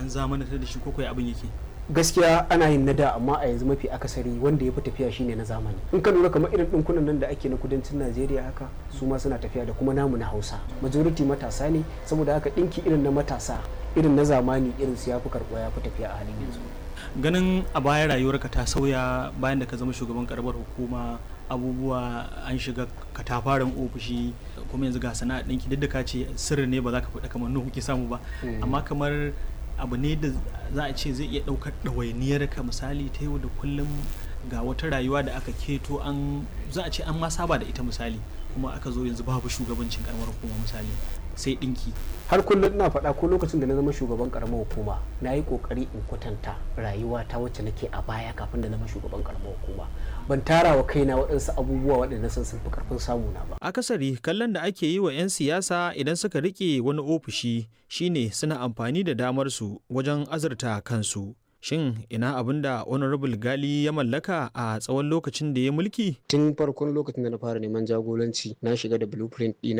an zamanantar da shi ko kai abin yake gaskiya ana yin na da amma a yanzu mafi akasari wanda ya fi tafiya shine na zamani in ka lura kamar irin ɗinkunan nan da ake na kudancin najeriya haka su ma suna tafiya da kuma namu na hausa majority matasa ne saboda haka ɗinki irin na matasa irin na zamani irin su ya fi karɓuwa ya fi tafiya a halin yanzu ganin a baya rayuwarka ta sauya bayan da ka zama shugaban karamar hukuma abubuwa an shiga katafaren ofishi kuma yanzu ga sana'a ɗinki duk da ka ce sirri ne ba za ka faɗa kamar nuhu kuke samu ba amma kamar abu ne da za a ce zai iya ɗaukar ɗawainiyar ka misali ta yau da kullum ga wata rayuwa da aka keto an za a ce an ma saba da ita misali kuma aka zo yanzu babu shugabancin karamar hukuma misali sai ɗinki har kullum ina faɗa ko lokacin da na zama shugaban karamar hukuma na yi ƙoƙari in kwatanta rayuwa ta wacce nake a baya kafin da zama shugaban karamar hukuma ban tara wa kaina waɗansu abubuwa waɗanda san sun fi ƙarfin samu na ba akasari kallon da ake yi wa 'yan siyasa idan suka rike wani ofishi shine suna amfani da damar su wajen azurta kansu shin ina abin da honorable gali ya mallaka a tsawon lokacin da ya mulki tun farkon lokacin da na fara neman jagoranci na shiga da blueprint ɗina